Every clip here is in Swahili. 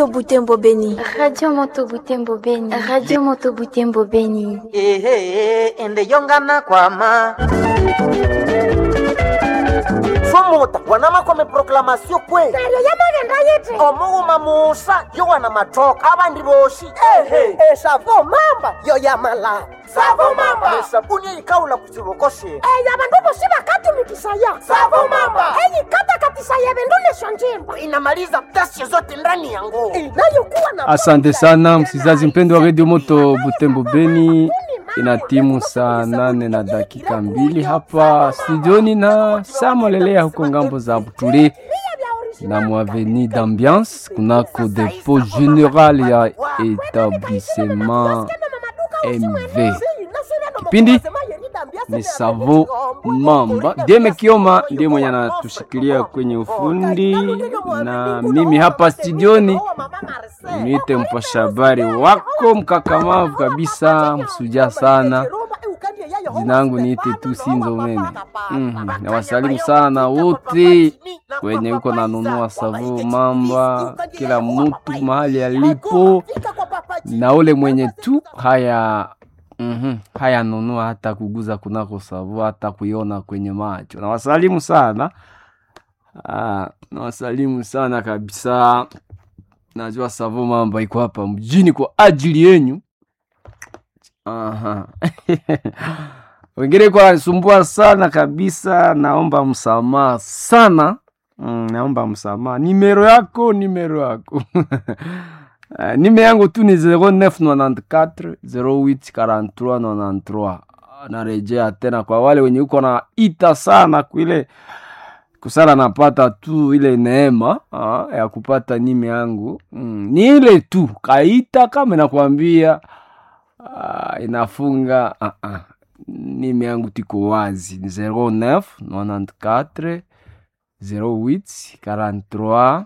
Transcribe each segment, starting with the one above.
Moto Butembo Beni. Radio Moto Butembo Beni. Radio Moto Butembo Beni. ehe ende yongana kwama somota wanama kwame proklamasio kwe neryo yamagenda yiti omughuma musa yowana matoka abandi boshi ehe esavo mamba yo yamala savo mamba esabuni eyikawula ku kiboko shino eyo abandu bosi bakatumikisaya Savo mamba. eyikatakatisaya ebindu nesyo njimba inamaliza ghasia zote ndani ya nguo inayokuwa na Asante sana msikizaji mpendo wa redio Moto Butembo Beni, ina timu saa nane na dakika mbili hapa studioni na samolelea huko ngambo za Butule na mwaveni d'ambiance kunako depo general ya etablissement MV. Kipindi ni Savo Mamba. Deme Kioma ndiye mwenye anatushikilia kwenye ufundi, na mimi hapa studioni niite mpasha habari wako mkakamavu kabisa, msuja sana. Jina langu niite tu Sinzo Mene. Mhm, nawasalimu sana wote wenye uko nanunua Savo Mamba, kila mtu mahali alipo, na ule mwenye tu haya Mhm. Haya nunua hata kuguza kunako savu hata kuiona kwenye macho. Nawasalimu sana. Ah, nawasalimu sana kabisa. Najua savu mambo iko hapa mjini kwa ajili yenyu. Aha. Wengine kwa nisumbua sana kabisa, naomba msamaha sana. Mm, naomba msamaha. Nimero yako, nimero yako. Uh, nime yangu tu ni 0994 08 43 93. Narejea tena kwa wale wenye uko na ita sana kuile kusala napata tu ile neema uh, ya kupata nime yangu mm, ni ile tu kaita kama nakwambia uh, inafunga uh, uh. nime yangu tiko wazi ni 09 94 08 43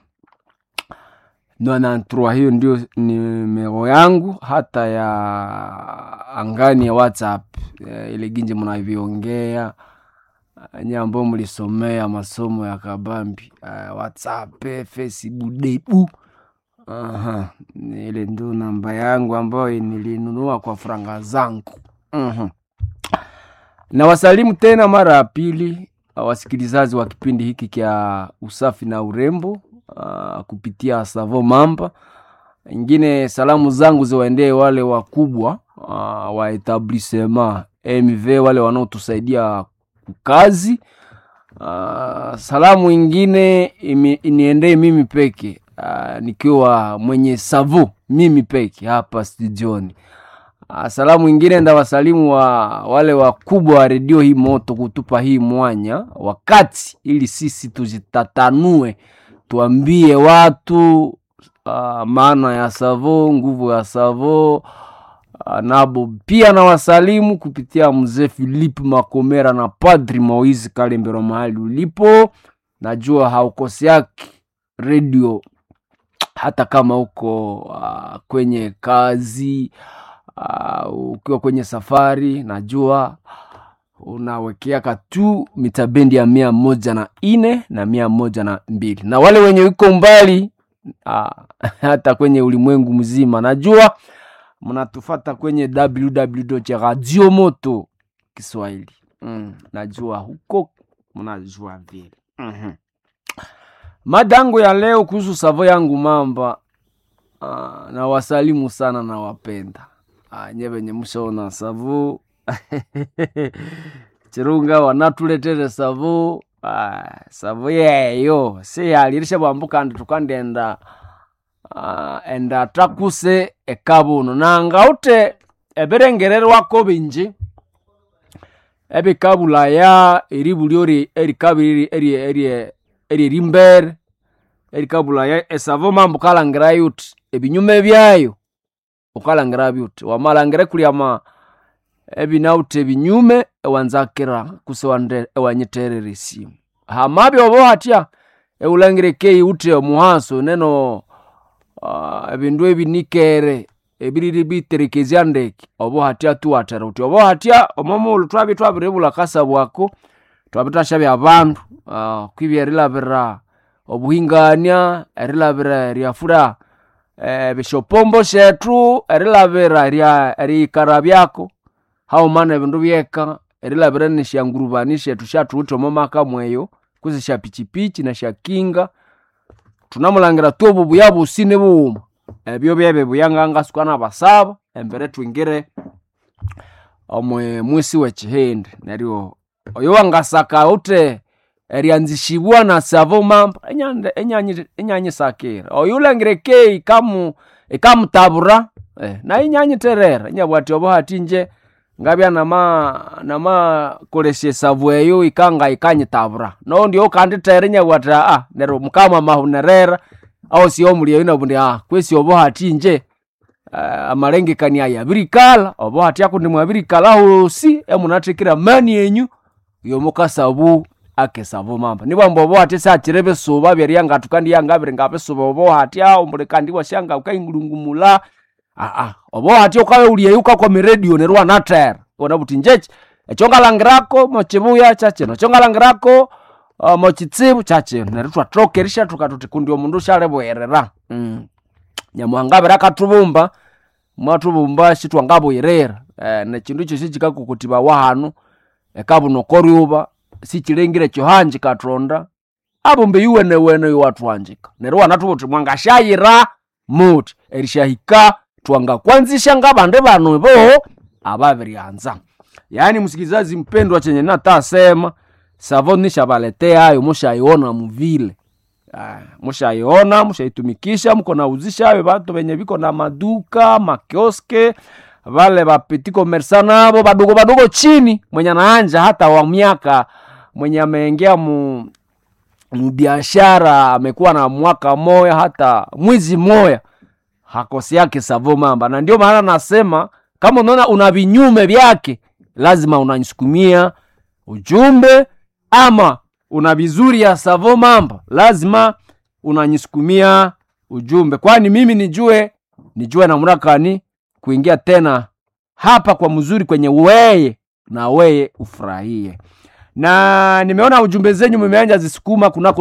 93 hiyo ndio nimero yangu hata ya angani ya whatsapp eh, ile ginje mnavyoongea eh, nye ambao mlisomea masomo ya kabambi eh, whatsapp eh, facebook debu Aha, ile ndio namba yangu ambayo nilinunua kwa franga zangu Mhm. na wasalimu tena mara ya pili wasikilizaji wa kipindi hiki kya usafi na urembo uh, kupitia Savo Mamba. Ingine salamu zangu ziwaendee wale wakubwa uh, wa etablissement MV, wale wanaotusaidia kazi. Uh, salamu ingine imi- iniendee mimi peke uh, nikiwa mwenye Savo mimi peke hapa studioni. Uh, salamu ingine ndawasalimu wa wale wakubwa wa redio hii moto kutupa hii mwanya wakati ili sisi tujitatanue tuambie watu uh, maana ya savo nguvu ya savo uh, nabo pia na wasalimu kupitia mzee Philip Makomera na Padri Moise Kalembero mahali ulipo, najua haukoseaki redio hata kama uko uh, kwenye kazi uh, ukiwa kwenye safari, najua unawekeaka tu mitabendi ya mia moja na ine na mia moja na mbili na wale wenye uko mbali uh, hata kwenye ulimwengu mzima najua mnatufata kwenye www radio moto Kiswahili mm, najua huko mnajua vile mm-hmm. Madango ya leo kuhusu savo yangu mamba uh, na wasalimu sana na wapenda uh, nye venye mshaona savo chirunga wanatuletere savo uh, savo yeyo siyalirisha bwambuka ndi tukandenda uh, enda takuse ekabuno nangaute ebirengererwako bingi ebikabulaya eribulyo eri- erikabiri eri- eri- erierimbere erikabulaya esavo mambo ukalangira yuti ebinyume byayo ukalangira byuti wamalangire kulyama ebinauti ebinyume ewanzakira kuse wande- ewanyiterera esimu hamabi obo hatya eulangire kei uti omuhaso neno uh, ebindu ebinikere ebiriri biterekezya ndeke obo hatya tuwatera uti obo hatya omomulu twabi twabirebula kasa bwako twabitashabya abandu uh, kwibya erilabira obuhingania erilabira eryafura eh, bishopombo shetu erilabira erya eriyikara byako haumana ebindu byeka erilabira nishangurubani shetu shathuwithe omo maka mweyo kusi sha pichipichi na sha kinga tunamulangira tu obubuya busi ni buwuma ebyo byebe buyangangasuka nabasaba embere twingire omwe mwisi wekihindi neryo oyo wangasaka ute eryanzishibwa na savo mamba enyande- enyanyi- enyanyisakira oyo ulangire ke ikamu ikamutabura eh, naye inyanyiterera inyabwati obo hati nje ngabya nama namakolesya esavu eyo ikanga ikanyitabura no ndio kanditera inyabwati ah neryo mukama mahunerera aho si omuli eyo nabundi ah kwesi obo hati nje uh, amalengekania aya abirikala obo hati akundi mwabirikala hosi emunathekera mani enyu yomukasabu akesabu mamba nibwamba obo hati sakire bisuba byeryangatu kandi yangabiri ngabisuba obo hati aho muli kandi wasyanga ukaingulungumula aa obo hati ukaweuliyeyo ukakwa radio neryo wanathera wona buti njechi ekyo ngalangirako mochibuya kyakino ekyo ngalangirako uh, mochitsibu kyakino neryo twathokerisha tukatuti kundi omundu syalibwerera mm. nyamuhangabira akatubumba mwatubumba sitwangabwirira eh, nekindu ekyo sikikakukutibawa hanu ekabunokoryuba sikilengire kyohanji katonda abumbe yuwenewene yuwatwanjika neryo wanathubuti mwangasyayira muti erishahika twangakwanzisha ngabandi banu bo ababiryanza yaani msikilizaji mpendwa chenye natasema savo nishabaleteayo mushaiona muvile Ah, mushaiona mushaitumikisha mko nauzishayo batu benye biko na maduka makioske vale bapeti komersa nabo badogo badogo chini mwenye anaanja hata wa miaka mwenye ameingia mu mbiashara amekuwa na mwaka moya hata mwizi moya hakosi yake savo mamba na ndio maana nasema kama unaona una vinyume vyake lazima unanisukumia ujumbe ama una vizuri ya savo mamba lazima unanisukumia ujumbe kwani mimi nijue nijue namna gani kuingia tena hapa kwa mzuri kwenye weye na weye ufurahie na nimeona ujumbe zenyu mmeanja zisukuma kunako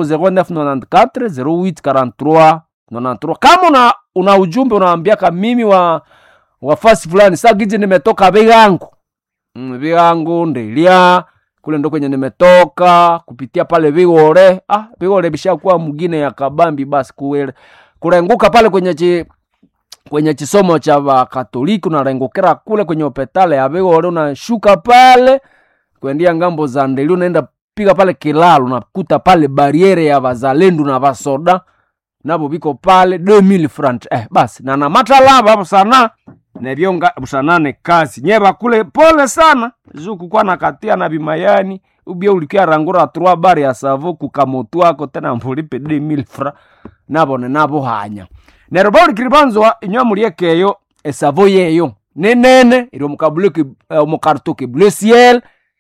0994 0843 kama una, una ujumbe unaambiaka mimi wa wafasi fulani sagiji nimetoka vigangu mm, vigangu ndelia kule ndo kwenye nimetoka kupitia pale vigore ah, vigore bishakuwa mgine ya kabambi basi kuwele kurenguka pale kwenye chi, kwenye chisomo cha vakatoliki unarengukira kule kwenye opetale ya vigore unashuka pale kuendia ngambo za ndeli unaenda piga pale kilalo unakuta pale bariere ya vazalendu na vasoda navo viko pale 2000 front eh, basi na namatalava hapo sana nevyonga busanane kazi nyeva kule pole sana zukukwa nakatia na bimayani ubia ulikia rangura trois bari ya savo kukamotwako tena mbulipe 2000 fra nabone nabo hanya neryo baulikilibanzwa inywa muliekeyo esavo yeyo nenene iri omukabuleki omukartoke bleu ciel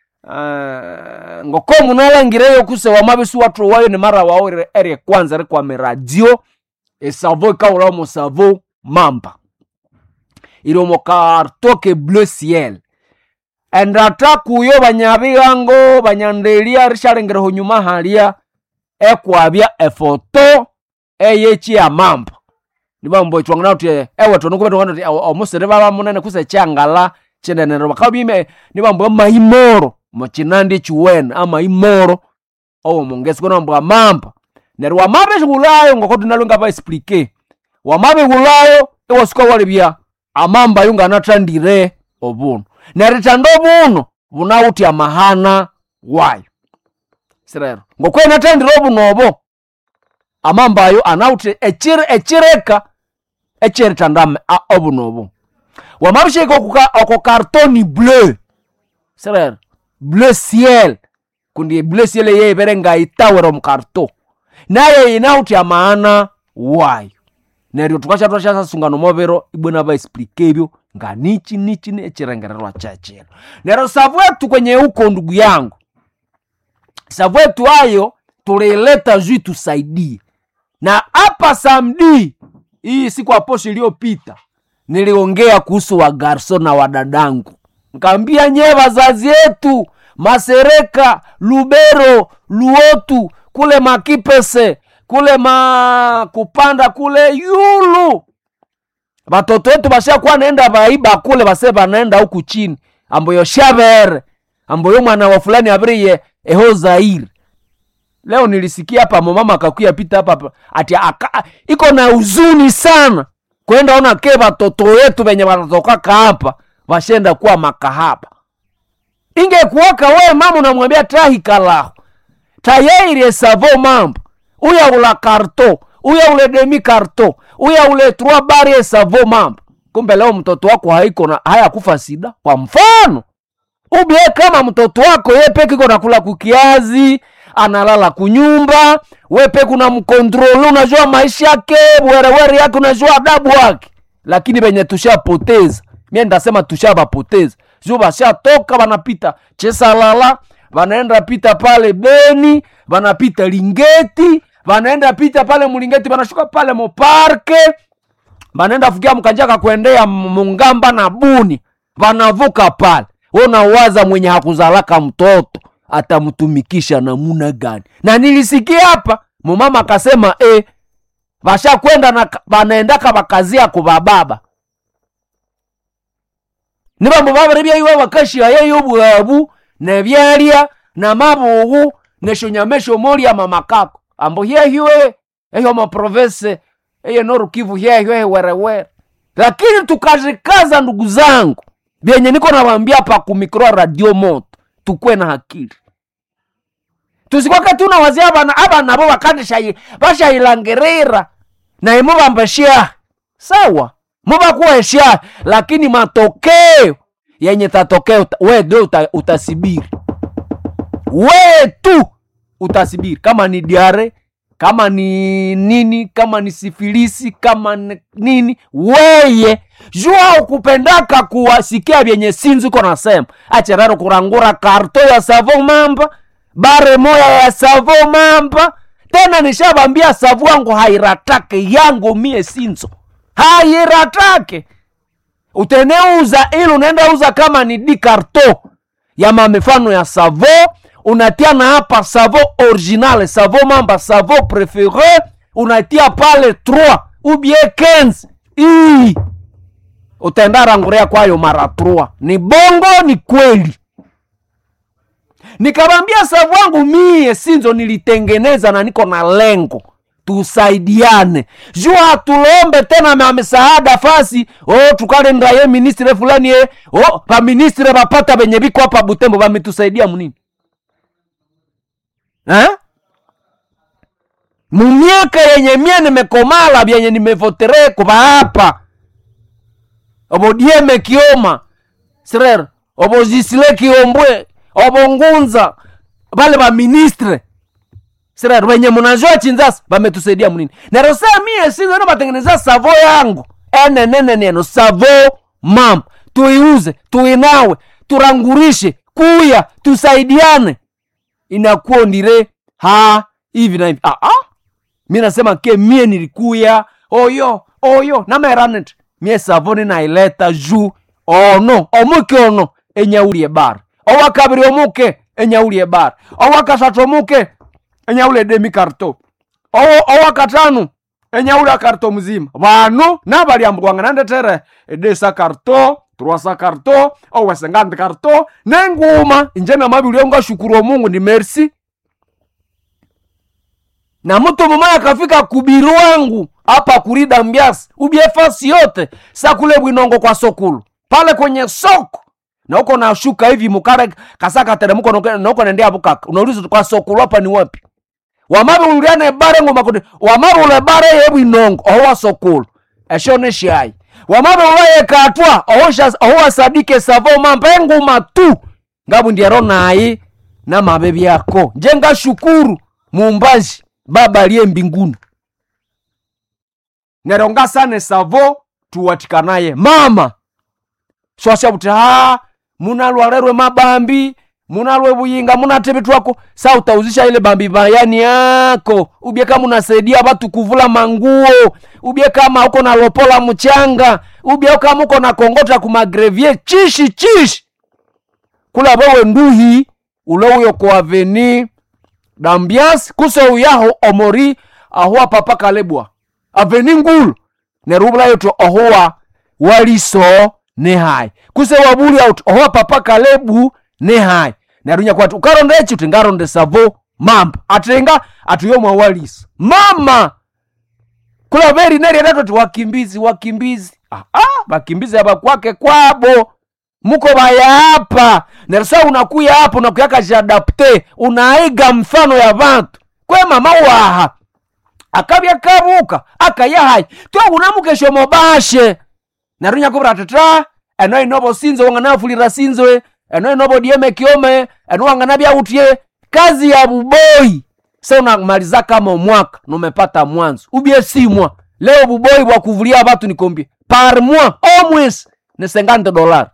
uh, ngoko munalangireyo kuse wamabesu watu wayo ni mara wao ere- ere kwanza rikwame radio esavo ikaula omo savo mamba iri omo kartoke bleu ciel endata kuyo banyabigango banyandelia rishalengereho nyuma halia ekwabya efoto eyechi ya mamba nibambo chwangana uti ewe tonukuba tongana uti omusiri baba munene kuse changala chinenero bakabime nibambo maimoro mochinandi chiwene amaimoro owo mongesi kono mbo amamba neryo wamabe shigulayo ngoko tunalo ngaba explique wamabe gulayo iwasuka walibya amamba ayo nganathandire obuno neritanda obuno bunawuthi amahana wayo sirero ngokwenathandire obuno obo amamba ayo anawuthi echire echireka echiritandame obuno obo wamabisheka okuka- oko kartoni bleu sirero bleu ciel kundi bleu ciel yeibere ngaitawera omukarto naye inawuthi amaana wayo neryo tukasha twashasasunga mobero ibwena baexplike ebyo nga nichi nichi echirengererwa chechero neryo savwetu kwenye huko ndugu yangu savwetu ayo tuliileta juu tusaidie na hapa samdi hii siku aposho iliyopita niliongea kuhusu wagarso na wadadangu nkaambia nyee wazazi yetu masereka lubero luotu kule makipese kule ma kupanda kule yulu batoto wetu bashakuwa naenda baiba kule base banaenda huku chini amboyo shabere amboyo mwana wa fulani abiriye eho zairi leo nilisikia hapa momama akakuya pita hapa hapa, ati aka, iko na huzuni sana kwenda ona ke batoto wetu benye banatokaka hapa bashenda kuwa makahaba ingekuwaka we mama unamwambia trahikalahu tayairie savo mambo uya ula karto uya ule demi karto uya ule trois barie savo mambo kumbe leo mtoto wako haiko na hayakufa sida kwa mfano ubie kama mtoto wako ye peke iko nakula kukiazi analala kunyumba we peke una mkontrole unajua maisha yake werewere yake unajua adabu wake lakini benye tushapoteza mie ndasema tushabapoteza juu bashatoka banapita chesalala banaenda pita pale beni banapita lingeti banaenda pita pale mulingeti banashuka pale moparke banaenda fukia mkanjaka kuendea mungamba na buni banavuka pale unawaza mwenye hakuzalaka mtoto atamtumikisha namuna gani na nilisikia hapa mumama akasema e, bashakwenda na banaendaka bakazia kubababa nibambo babiri iwe bakashia yeyo bwabu nebyalya namabugu neshonyamesho molya mamakako ambo hyehiwe eyo maprovese eye norukivu hyehiwe werewere lakini tukazikaza ndugu zangu vyenye niko nawambia pa kumikro radio moto tukwe na hakili tusikwake tunawazia abana abana bo bakandisha bashayilangirira naye mubambashia sawa mubakuwesha lakini matokeo yenye tatokeo we ndio uta, utasibiri we tu utasibiri kama ni diare kama ni nini kama ni sifilisi kama ni nini weye jua ukupendaka kuwasikia vyenye sinzi uko nasema acherero kurangura karto ya savo mamba bare moya ya savo mamba tena nishabambia savu wangu hairatake yangu mie sinzo hairatake uteneuza ili unaenda uza kama ni di karto ya mamifano ya savo unatia na hapa savo original savo mamba savo prefere unatia pale 3 ubie 15 ii utaenda ranguria kwayo mara 3 ni bongo ni kweli nikawambia savu wangu mie sinzo nilitengeneza na niko na lengo tusaidiane juu hatulombe tena ma misaada fasi oh, tukalenda ye ministre fulani ye oh, vaministre vapata venye viko hapa butembo vametusaidia munini eh? mumiaka yenye mie nimekomala vyenye nimevotere kuva hapa obodieme kioma srer obozisile kiombwe obongunza vale vaministre srer venye munajua chinzasa vametusaidia munini nerosea mie sinzo no vatengeneza savo yangu eneneneneno savo mam tuiuze tuinawe turangurishe kuya tusaidiane inakuwa ndire ha hivi na hivi ah, ah. mi nasema ke mie nilikuya oyo oyo nameranet mie savoni naileta juu ono omuke ono enyaulie bar owakabiri omuke enyaulie bar owakasatu omuke enyaule demi karto Owo- owakatanu enyaule karto mzima vanu navaliambwanga nandetere edesa karto truasa karto owesengandi karto nenguma inje namavili ngashukuru omungu ni merci na mtu mmoja akafika kubiru wangu hapa kurida mbiasi ubie fasi yote sakule bwinongo kwa sokulu pale kwenye soko na uko nashuka hivi mukare kasaka teremuko na uko nendea bukaka unauliza kwa sokulu hapa ni wapi wamabe uliane bare ngoma kude wamabe ule bare yebu inongo owa sokulu eshone shai wamabe ulaye katwa ohosha owa sadike savo mambe nguma tu ngabu ndiero nayi na mabe byako njenga shukuru mumbaji baba aliye mbinguni neronga sane savo tuwatikanaye mama swashabuti ha munalwalerwe mabambi munalwe buyinga munatebe twako sa utauzisha ile bambi bayani yako ubye kama unasaidia watu kuvula manguo ubye kama uko na lopola mchanga ubye kama uko na kongota kumagrevie chishi chishi kula bowe nduhi ulowuyo kwa aveni dambias kuso uyaho omori ahua papa kalebwa aveni ngulu neryo ubulayo uthi ohuwa waliso ni hayi kuse wabulya uthi ohuwa papa kalebu ni hayi neryo nyakwati ukaronda eki uthi ngaronda esavo mamba athenga atiyomwa waliso mama kula veri neryereto ti wakimbizi wakimbizi ah, ah, vakimbizi avakwake kwabo muko vayapa nerisa unakuya hapo nakuyakashadapte unaiga mfano ya vantu kwe mama waha akavya kavuka akayahai twe unamukesho mobashe neryo nyakuvira titra eno inovo sinzo wanganafulira sinzwe eno inovo dieme kiome eno wanganavyautye kazi ya buboi se unamaliza kama omwaka numepata mwanzo ubye simwa leo buboi bwa kuvulia batu nikombie par mois omwesi ni 50 dolari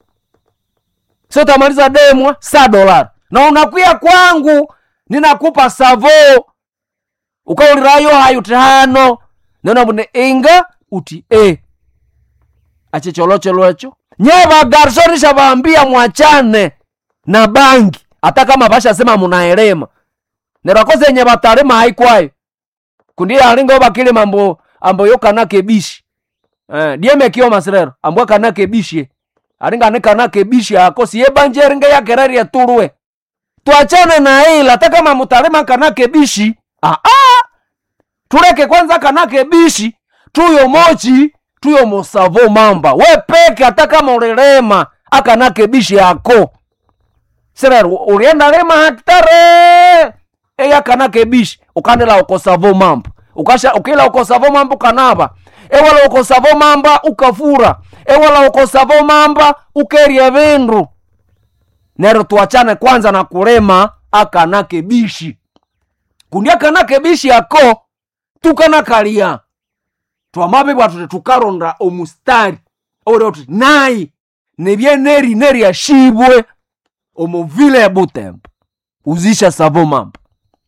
so utamaliza demwa sa dolari na unakuya kwangu ninakupa savo ukaulirayo hayo tihano nona mune inga uti e achicholocholocho nye vagarsonisha vaambia mwachane na bangi hata kama vashasema munaelema nerakoze nye vatalema haikwayo kundiye alinga bakile mambo ambo yokanake bishi eh, dieme kio masirero ambo kanake bishi alinga ne kanake bishi akosi ye banjeringe yakerari yatulwe twachane na ila hata kama mutalema kanake bishi ah, ah. tuleke kwanza kanake bishi tuyo mochi tuyo mosavo mamba we peke hata kama ulilema akanake bishi yako sirero ulienda lema haktare eyakanake bishi ukandela ukosavo mamba ukasha ukila ukosavo mamba ukanava ewala ukosavo mamba ukafura ewala ukosavo mamba ukerya vindu nero tuachane kwanza na kulema akanake bishi kundi akanake bishi ako tukanakalia twamabe bwatuti tukaronda omustari ore uti nayi nebyeneri neri ashibwe omuvile ya butembo uzisha savo mamba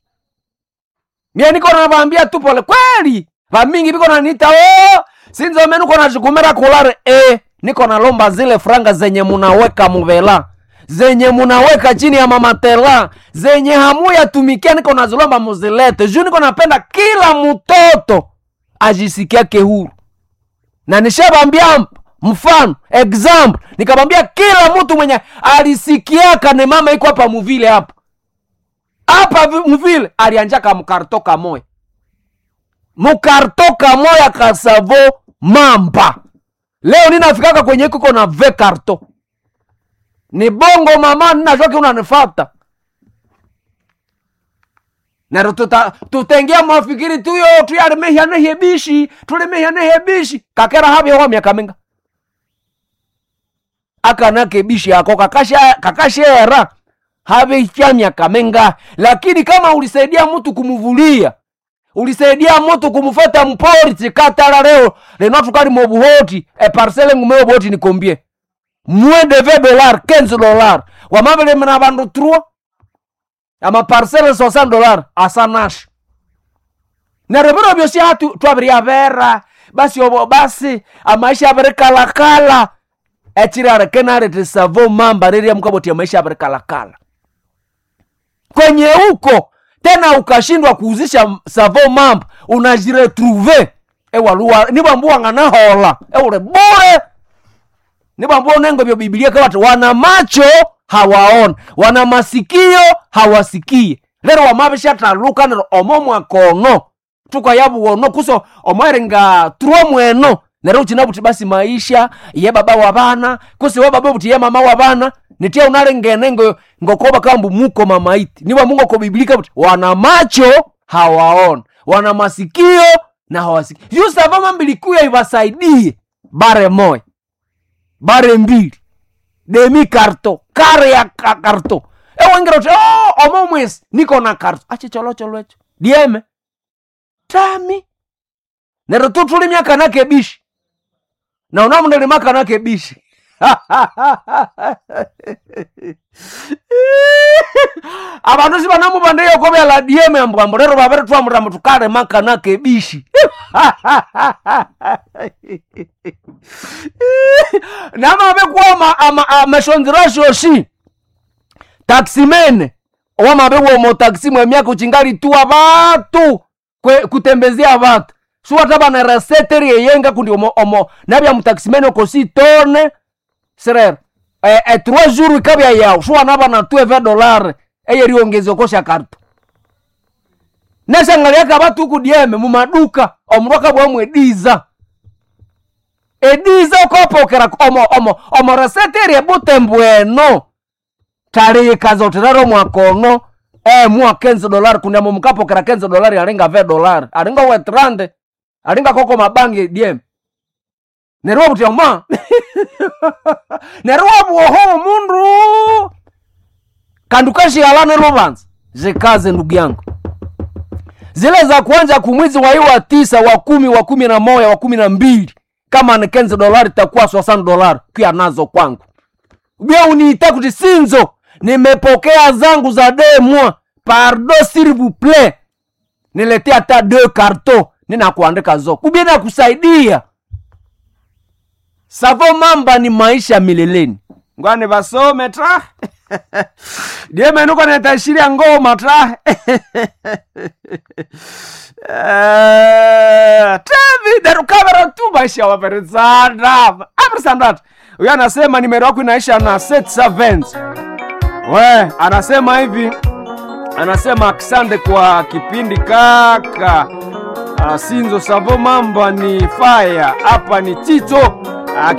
mie niko navambia tu pole kweli vamingi viko nanita o sinzome niko nachikumira kulare e niko nalomba zile franga zenye munaweka muvela zenye munaweka chini ya mamatela zenye hamuya tumikia niko nazilomba muzilete juu niko napenda kila mtoto ajisikiake huru na nishavambia mfano example nikamwambia kila mtu mwenye alisikiaka ne mama iko hapa muvile hapa hapa vi- mvile alianjaka mkarto kamoya mkarto kamoya kasavo mamba leo ninafikaka kwenye kuko na ve karto ni bongo mama ninashoki unanifata nero tuta tutengia mafikiri tuyo tuyalemehya nehye bishi tulemehya nehye bishi kakera havyewa miaka minga akanake bishi yako kakasha kakashera haveicha miaka minga lakini kama ulisaidia mtu kumuvulia ulisaidia mtu kumufata mpori chikatala leo leno tukali mobuhoti e parcele ngumeo boti nikombie moins de 20 dollars 15 dollars wamavele mna vandu trua ama parcele 60 dollars asanashi neryo viro vyosi hatu twaviryavera basi obo basi amaisha avirikalakala echirarekenarete savo mamba riria mukavotia maisha avirikalakala kwenye huko tena ukashindwa kuuzisha savo mamba unajiretruve ewaluwa nivambuwang'anahola eule bure nivambua unengo vyo bibilia kawati wana macho hawaona wana masikio hawasikie lero wamavishathaluka nero omo mwakono tukayavuwono kuso omweringa truo mweno nero uchina vuti basi maisha ye baba wa vana kusi we baba vuti ye mama wa vana nitia unalengene ngo ngokoba kambu muko mamaiti niva mungu ko bibilika vuti wana macho hawaona wana masikio na hawasikii yusava mambilikuya ivasaidie bare moya bare mbili demi karto kare ya ka- karto ewengera uti oh, omo mwesi niko na karto achicholocholwecho dieme tami nero tutulimya kanake bishi na unamundelima kanake bishi avandu si vanamuvandeyo kovyala dieme ambwambo lero vavere twamurambo tukalema kanake bishi namavekuwa amashonzirashoshi taksimene wamavewomo taksi mwemyaka uchingali tuwa vatu kwe- kutembezea vatu suwataba na reseteri yeyenga kundi omo, omo nabya mutakisimene okosi tone serero e, e, trois jours ikabya yawu suwanaba na tueve dolare eyeriongezi okosha karto neshangalyaka batuku dieme mumaduka omundu akabwamwe ediza ediza okopokera omo omo omo reseteri ebutembo eno talikaza otiraro mwakono e mwa kenzi dolari kuniamo mukapokera kenzi dolari alinga ve dolari alinga wetrande alinga koko mabangi diem neriwa butioma neriwa bwoho mundu kandi ukashiyalane lubanza zikaze ndugu yangu zile za kuanja kumwizi wa hii wa tisa wa kumi wa kumi na moya wa kumi na mbili kama ni kenzi dolari takuwa swasani dolari kuya nazo kwangu bia uniita kuti sinzo nimepokea zangu za demwa pardo s'il vous plaît niletea hata deux carton ninakuandika zo kubia nakusaidia savo mamba ni maisha mileleni ngwani vasome tra diemenuko netashiria ngoma tra teviderukavera tu maisha waperesanda aperesandata huyo anasema nimero yako inaisha na set servants we anasema hivi anasema asante kwa kipindi kaka Ah, sinzo savo mamba ni faya hapa ni tito